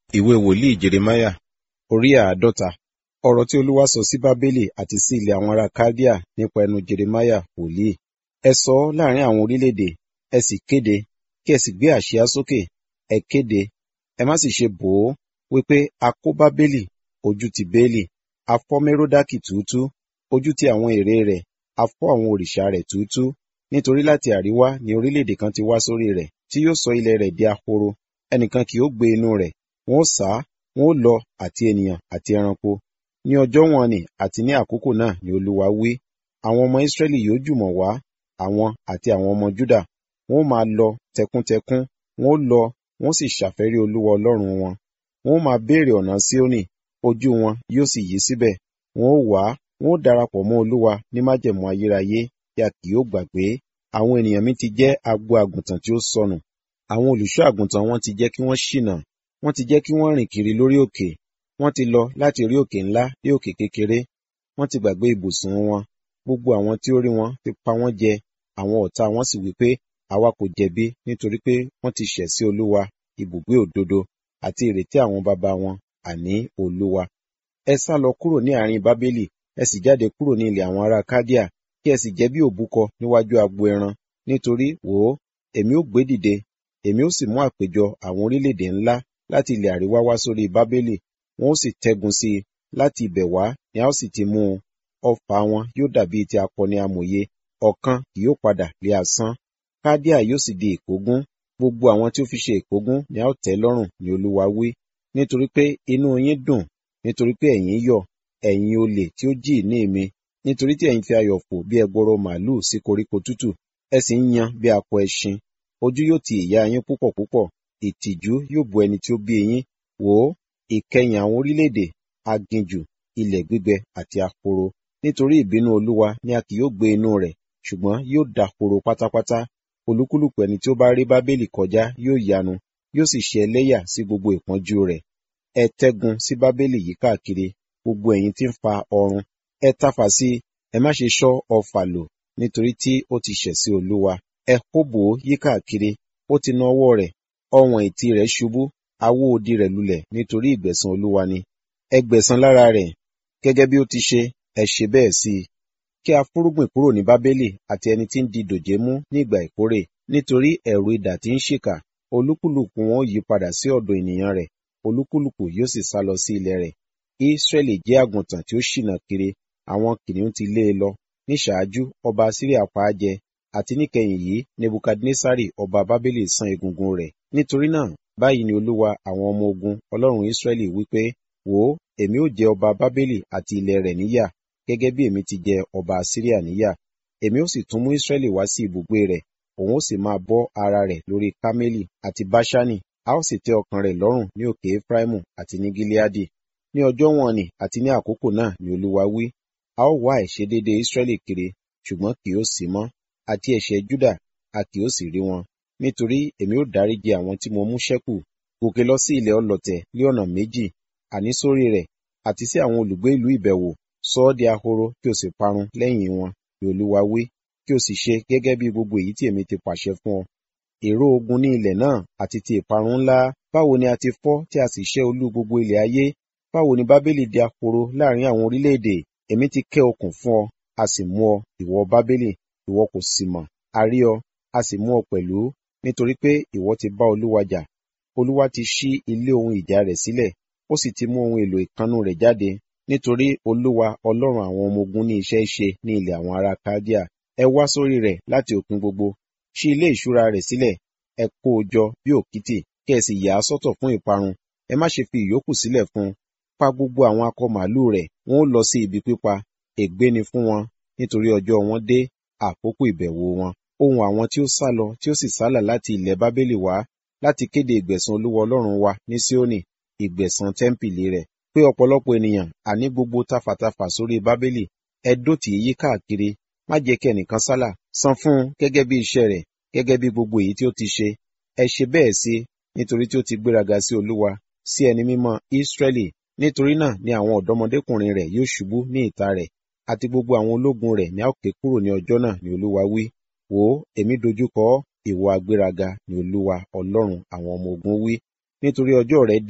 ìwé wòlíì jeremáyà orí àádọ́ta ọ̀rọ̀ tí olúwa sọ sí bábélì àti sí ilẹ̀ àwọn ará kaldea nípa ẹnu jeremáyà wòlíì ẹ sọ ọ́ láàrin àwọn orílẹ̀-èdè ẹ sì kéde kí ẹ sì gbé àsíá sókè ẹ kéde ẹ má sì ṣe bò ó wípé a kó bábélì ojú ti béèlì a fọ́ méródákì túútúú ojú ti àwọn ère rẹ̀ a fọ́ àwọn òrìṣà rẹ̀ túútúú nítorí láti àríwá ni orílẹ̀-èdè kan ti wá sórí rẹ̀ tí yóò sọ ilẹ̀ rẹ̀ di ahoro ẹnìkan kì yóò gbé inú rẹ̀ wọn ó sá wọn ó lọ àti ènìyàn àti ẹranko ní ọjọ́ wọn ni àti ní àkókò náà ni olúwa wí àwọn ọmọ israẹli yóò jùmọ̀ wá àwọn àti àwọn ọmọ juda wọn ó máa lọ tẹkuntẹkun wọn ó lọ wọn ó sì ṣàfẹ́rí olúwa ọlọ́run wọn wọn ó máa béèrè ọ̀nà síónì ojú wọn yóò sì yí síbẹ̀ wọn ó wá wọn ó darapọ̀ mọ́ olúwa ní májẹ̀mú ayérayé tí a kì yóò gbàgbé àwọn ènìyàn mi ti jẹ́ agbo àgùntàn tí ó sọnù àwọn olùṣọ́ àgùntàn wọn ti jẹ́ kí wọ́n ṣìnà wọ́n ti jẹ́ kí wọ́n rìn kiri lórí òkè wọ́n ti lọ láti orí òkè ńlá dé òkè kékeré wọ́n ti gbàgbé ibùsùn wọn gbogbo àwọn tí ó rí wọn ti pa wọ́n jẹ àwọn ọ̀tá wọn sì wí pé àwa kò jẹ̀bi nítorí pé wọ́n ti ṣẹ̀ sí olúwa ibùgbé òdodo àti ìrètí àwọn baba wọn àní olúwa ẹ sá lọ kúrò ní àárín bábélì ẹ sì jáde kúrò ní ilẹ̀ àwọn ará kádíà kí ẹ sì jẹ́ bí òbúkọ níwájú agbo ẹran nítorí wò ó èmi ó gbé dìde èmi ó sì mú àpéjọ àwọn orílẹ̀-èdè ńlá láti ilẹ̀ àríwá wá sórí bábélì wọn ó sì tẹ́gun sí i láti ibẹ̀ wá ni a ó sì ti mú un ọfà wọn yóò dàbí ti akọni amòye ọ̀kan kì yóò padà lé asán kádíà yóò sì di ìkógun gbogbo àwọn tí ó fi ṣe ìkógun ni a ó tẹ́ lọ́rùn ni olúwa wí nítorí pé inú yín dùn nítorí pé ẹ̀yin yọ̀ ẹ̀yin olè tí ó jí ìní mi nítorí tí ẹ̀yin fi ayọ̀ fò bí ẹgbọrọ màálùú sí koríko tútù ẹ sì ń yan bí akọ ẹṣin ojú yóò ti ìyá yín púpọ̀ púpọ̀ ìtìjú yóò bo ẹni tí ó bí yín wò ó ìkẹyìn àwọn orílẹ̀-èdè aginjù ilẹ̀ gbígbẹ àti ahoro nítorí ìbínú olúwa ni a kì yóò gbé inú rẹ̀ ṣùgbọ́n yóò dahoro pátápátá olúkúlùkù ẹni tí ó bá rí bábélì kọjá yóò yanu yóò sì ṣe ẹlẹ́yà sí gbogbo ìpọ́njú rẹ̀ ẹ tẹ́gun sí bábélì yí káàkiri gbogbo ẹ̀yin tí ń fa ọrun ẹ tafà sí ẹ má ṣe ṣọ́ ọfà lò nítorí tí ó ti ṣẹ̀ sí olúwa ẹ hóbò yí káàkiri ó ti na ọwọ́ rẹ̀ ọwọ̀n ìtì rẹ̀ ṣubú awó odi rẹ̀ lulẹ̀ nítorí ìgbẹ̀san olúwa ni ẹ gbẹ̀san lára rẹ̀ gẹ́gẹ́ bí ó ti ṣe ẹ ṣe bẹ́ẹ̀ sí i kí a fúrúgbìn kúrò ní bábélì àti ẹni tí ń di dòjé mú ní ìgbà ìkórè nítorí ẹ̀rù idà tí ń ṣìkà olúkúlùkù wọn ó yí padà sí ọ̀dọ̀ ènìyàn rẹ̀ olúkúlùkù yóò sì sá lọ sí ilẹ̀ rẹ̀ Ísírẹ́lì jẹ́ àgùntàn tí ó ṣìnà kiri àwọn kìnìún ti lé e lọ ní ṣáájú ọba Síríà pa á jẹ àti níkẹyìn yìí Nebukadnesari ọba Bábélì san egungun rẹ̀ nítorí náà báyìí ni Olúwa àwọn ọmọ ogun Ọlọ́run Ísírẹ́lì wípé wò ó èmi ó jẹ ọba Bábélì àti ilẹ̀ rẹ̀ níyà gẹ́gẹ́ bí èmi ti jẹ ọba Síríà níyà èmi ó sì tún mú Ísírẹ́lì wá sí ibùgbé rẹ̀ òun ó sì máa bọ́ ara rẹ̀ lórí Kámélì àti Báṣánì a ó sì tẹ́ ọkàn rẹ̀ lọ́rùn ní òkè Efraimu àti ní Gileadi ní ọjọ́ wọn ni àti ní àkókò náà ni Olúwa wí a ó wá àìṣedéédé Ísírẹ́lì kiri ṣùgbọ́n kì yóò sí mọ́ àti ẹ̀ṣẹ̀ Júdà a kì yóò sì rí wọn nítorí èmi ó dáríjì àwọn tí mo mú ṣẹ́kù gòkè lọ sí ilẹ̀ ọlọ̀tẹ̀ ní ọ̀nà méjì àní sórí rẹ̀ àti sí àwọn olùgbé ìlú ìbẹ̀wò sọ ọ́ di ahoro kí o sì parun lẹ́yìn wọn ni Olúwa wí kí o sì ṣe gẹ́gẹ́ bí gbogbo èyí tí èmi ti pàṣẹ fún ọ èrò ogun ní ilẹ̀ náà àti ti ìparun ńlá báwo ni a ti fọ́ tí a sì ṣẹ́ olú gbogbo ilẹ̀ ayé báwo ni Bábélì di ahoro láàrin àwọn orílẹ̀-èdè èmi ti kẹ́ okùn fún ọ a sì mú ọ ìwọ Bábélì ìwọ kò sì mọ̀ a rí ọ a sì mú ọ pẹ̀lú nítorí pé ìwọ ti bá Olúwa jà Olúwa ti ṣí ilé ohun ìjà rẹ̀ sílẹ̀ ó sì ti mú ohun èlò ìkannú rẹ̀ jáde nítorí Olúwa Ọlọ́run àwọn ọmọ ogun ní iṣẹ́ ṣe ní ilẹ̀ àwọn ará Kádíà ẹ wá sórí rẹ̀ láti òpin gbogbo ṣí ilé ìṣúra rẹ̀ sílẹ̀ ẹ kó o jọ bí òkìtì kí ẹ sì yà á sọ́tọ̀ fún ìparun ẹ má ṣe fi ìyókù sílẹ̀ fún un pa gbogbo àwọn akọ màálù rẹ̀ wọn ó lọ sí ibi pípa ègbé ni fún wọn nítorí ọjọ́ wọn dé àkókò ìbẹ̀wò wọn ohun àwọn tí ó sálọ tí ó sì sálà láti ilẹ̀ Bábélì wá láti kéde ìgbẹ̀san Olúwa Ọlọ́run wa ní Síónì ìgbẹ̀san tẹ́ḿpìlì rẹ̀ pé ọ̀pọ̀lọpọ̀ ènìyàn àní gbogbo tafàtafà sórí Bábélì ẹ dó tì í yí káàkiri má jẹ́ kí ẹnìkan sálà san fún un gẹ́gẹ́ bí iṣẹ́ rẹ̀ gẹ́gẹ́ bí gbogbo èyí tí ó ti ṣe ẹ ṣe bẹ́ẹ̀ sí nítorí tí ó ti gbéraga sí Olúwa sí ẹni mímọ́ Ísírẹ́lì nítorí náà ni àwọn ọ̀dọ́mọdékùnrin rẹ̀ yóò ṣubú ní ìta rẹ̀ àti gbogbo àwọn ológun rẹ̀ ní a ó ké kúrò ní ọjọ́ náà ni Olúwa wí wò ó èmi dojúkọ ìwọ agbéraga ni Olúwa Ọlọ́run àwọn ọmọ ogun wí nítorí ọjọ́ rẹ̀ dé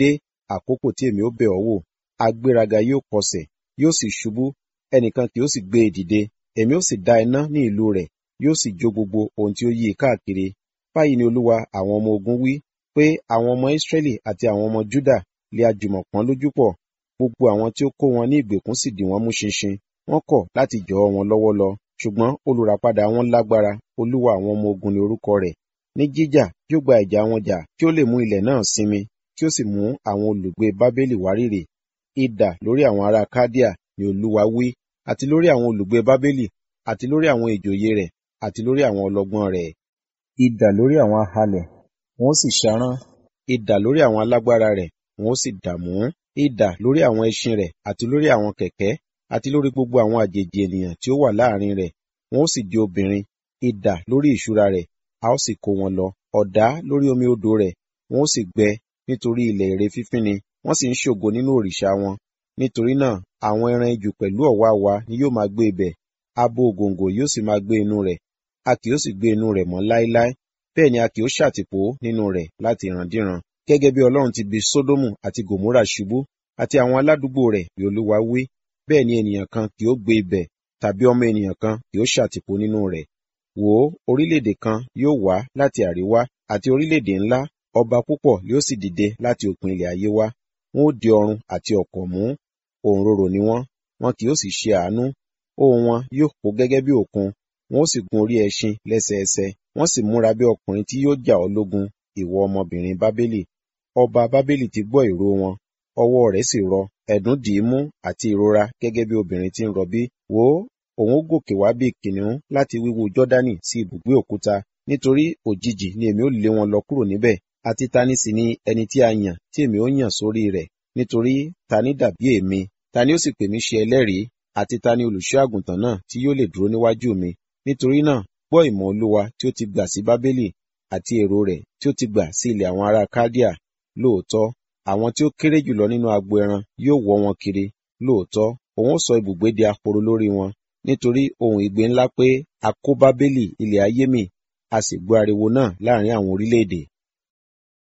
àkókò tí èmi ó bẹ̀ ọ́ wò agbéraga yóò kọsẹ̀ yóò sì ṣubú ẹnìkan kì yóò sì gbé e dìde èmi ó sì dá iná ní ìlú rẹ̀ yóò sì jó gbogbo ohun tí ó yí i káàkiri báyìí ni olúwa àwọn ọmọ ogun wí pé àwọn ọmọ Ísírẹ́lì àti àwọn ọmọ Júdà lè àjùmọ̀ pọ́n lójú pọ̀ gbogbo àwọn tí ó kó wọn ní ìgbèkùn sì dì wọ́n mú ṣinṣin wọ́n kọ̀ láti jọ wọn lọ́wọ́ lọ ṣùgbọ́n olùràpadà wọn lágbára olúwa àwọn ọmọ ogun ni orúkọ rẹ̀ ní jíjà yóò gba ìjà wọn jà kí ó lè mú ilẹ̀ náà sinmi kí ó sì mú àwọn olùgbé bábélì wárìrì idà lórí àwọn ará kádíà ni olúwa wí àti lórí àwọn olùgbé bábélì àti lórí àwọn ìjòyè rẹ̀ àti lórí àwọn ọlọ́gbọ́n rẹ̀ idà lórí àwọn ahalẹ̀ wọn ó sì ṣarán idà lórí àwọn alágbára rẹ̀ wọn ó sì dààmú idà lórí àwọn ẹṣin rẹ̀ àti lórí àwọn kẹ̀kẹ́ àti lórí gbogbo àwọn àjèjì ènìyàn tí ó wà láàrin rẹ̀ wọn ó sì di obìnrin idà lórí ìṣúra rẹ̀ a ó sì kó wọn lọ ọ̀dá lórí omi odò rẹ̀ wọn ó sì gbẹ nítorí ilẹ̀ ère fífín ni wọ́n sì ń ṣògo nínú òrìṣà wọn nítorí náà àwọn ẹran ijù pẹ̀lú ọ̀wàwà ni yóò máa gbé ibẹ̀ abo ògòǹgò yóò sì máa gbé inú rẹ̀ a kì yóò sì gbé inú rẹ̀ mọ́ láéláé bẹ́ẹ̀ ni a kì yóò ṣàtìpó nínú rẹ̀ láti ìrandíran gẹ́gẹ́ bí Ọlọ́run ti bi Sódómù àti Gòmórà ṣubú àti àwọn aládùúgbò rẹ̀ bí Olúwa wí bẹ́ẹ̀ ni ènìyàn kan kì yóò gbé ibẹ̀ tàbí ọmọ ènìyàn kan kì yóò ṣàtìpó nínú rẹ̀ wò ó orílẹ̀-èdè kan yóò wá láti àríwá àti orílẹ̀-èdè ńlá ọba púpọ̀ yóò sì dìde láti òpin ilẹ̀ ayé wá wọn ó di ọrun àti ọ̀kọ̀ mú òǹrorò ni wọ́n wọn kì yóò sì ṣe àánú ohùn wọn yóò kó gẹ́gẹ́ bí òkun wọn ó sì gun orí ẹṣin lẹ́sẹẹsẹ wọ́n sì múra bí ọkùnrin tí yóò jà ọ́ lógun ìwọ ọmọbìnrin bábélì ọba bábélì ti gbọ́ ìró wọn ọwọ́ rẹ̀ sì rọ ẹ̀dùn dì í mú àti ìrora gẹ́gẹ́ bí obìnrin tí ń rọbí wò ó òun ó gòkè wá bí kìnìún láti wíwú jọ́dánì sí ibùgbé òkúta nítorí òjijì ni èmi ó lé wọn lọ kúrò níbẹ̀ àti tani sì ni ẹni tí a yàn tí èmi ó yàn sórí rẹ̀ nítorí tani dàbí èmi tani ó sì pè mí ṣe ẹlẹ́rìí àti tani olùṣọ́ àgùntàn náà tí yóò lè dúró níwájú mi nítorí náà gbọ́ ìmọ̀ olúwa tí ó ti gbà sí bábélì àti èrò rẹ̀ tí ó ti gbà sí ilẹ̀ àwọn ará kádíà lóòótọ́ àwọn tí ó kéré jùlọ nínú agbo ẹran yóò wọ́ wọn kiri lóòótọ́ òun ó sọ ibùgbé di ahoro lórí wọn nítorí ohun ìgbé ńlá pé a kó bábélì ilẹ̀ ayé mì a sì gbọ́ ariwo náà láàrin àwọn orílẹ̀-èdè